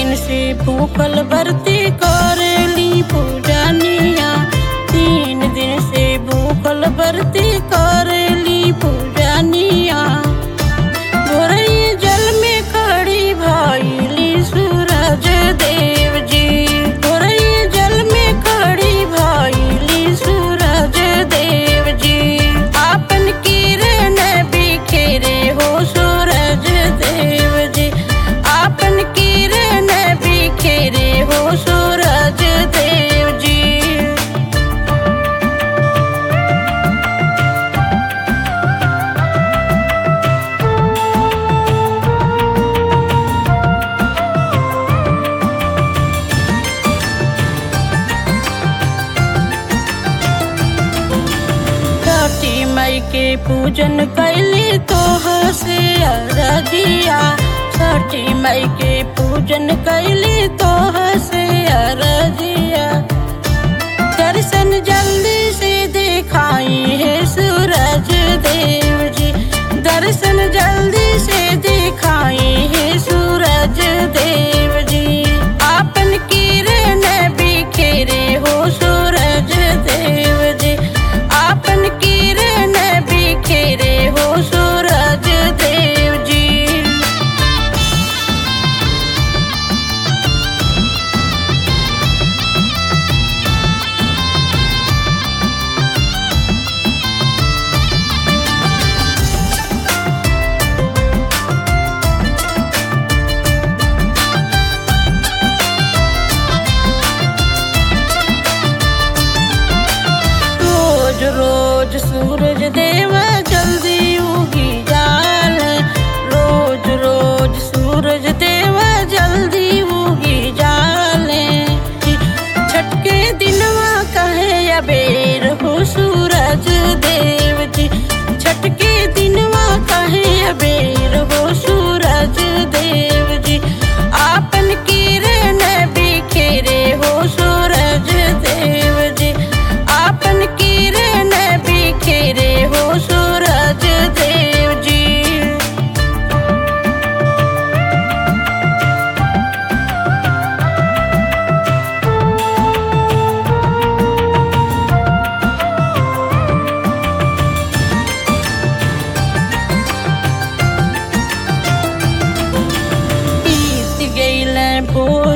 दिन से भूखल बरती करेली पूजनिया तीन दिन से भूखल बरती करेली पूजनिया भोरई जल में खड़ी भइली सूरज देव जी भोरई जल में खड़ी भइली सूरज देव जी आपन किरण बिखेरे हो सूरज देव जी आपन किरण बिखेरे हो सूरज देव जी छठी मई के पूजन कैली तोह से अरजिया छठी मई के पूजन कैली तोह से अरजिया दर्शन जल्दी से दिखाई है सूरज देव जी दर्शन जल्दी से दिखाई है सूरज देव जी आपन किरण बिखेरे हो सूरज देव जी आपन किरण बिखेरे हो सूरज देव जी रोज रोज सूरज देव जल्दी उगी जाल रोज रोज सूरज देव जल्दी उगी जाले छटके दिनवा कहे अबेर हो सूरज देव जी छटके दिनवा कहे अबेर हो सूरज देव जी आपन किरण बिखेरे हो सूरज देव जी आपन किरण बिखेरे हो सूरज देव जी बीत गईल भोर